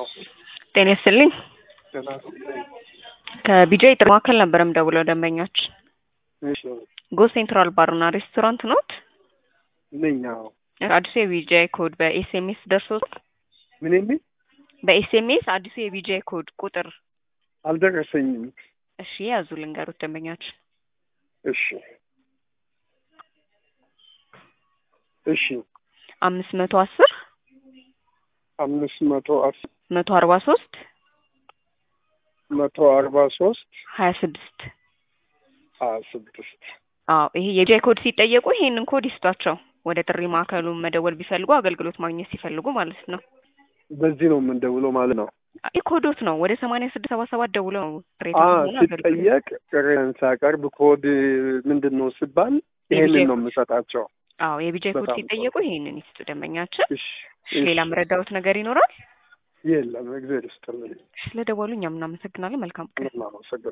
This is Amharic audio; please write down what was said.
ነው። ጤና ይስጥልኝ። ገና ከቢጃ የጥሪ ማዕከል ነበር የምደውለው ደንበኞች እሺ ጎ ሴንትራል ባርና ሬስቶራንት ኖት? ነኝ። አዎ። አዲሱ የቢጃ ኮድ በኤስኤምኤስ ደርሶት ምን የሚል በኤስኤምኤስ አዲሱ የቢጃ ኮድ ቁጥር አልደረሰኝም። እሺ ያዙ ልንገሩት ደንበኞች እሺ እሺ አምስት መቶ አስር አምስት መቶ አስር መቶ አርባ ሶስት መቶ አርባ ሶስት ሀያ ስድስት ሀያ ስድስት አዎ ይሄ የቢጃ ኮድ ሲጠየቁ ይሄንን ኮድ ይስጧቸው። ወደ ጥሪ ማዕከሉ መደወል ቢፈልጉ አገልግሎት ማግኘት ሲፈልጉ ማለት ነው። በዚህ ነው የምንደውለው ማለት ነው። ይህ ኮዶት ነው። ወደ ሰማንያ ስድስት ሰባ ሰባት ደውለው ነው ቅሬታ አ መሆኑን አገልግሎት ሲጠየቅ ቅሬታን ሳቀርብ ኮድ ምንድን ነው ሲባል ይሄንን የቢጃ ነው የምሰጣቸው። አዎ የቢጃ ኮድ በጣም ሲጠየቁ ይሄንን ይስጡ ደንበኛችን። እሺ እሺ ሌላ መረዳሁት ነገር ይኖራል? የለም። እግዚአብሔር ይስጥልኝ። ስለደወሉ እኛም እናመሰግናለን። መልካም ቀን። ምንም አመሰግናለሁ።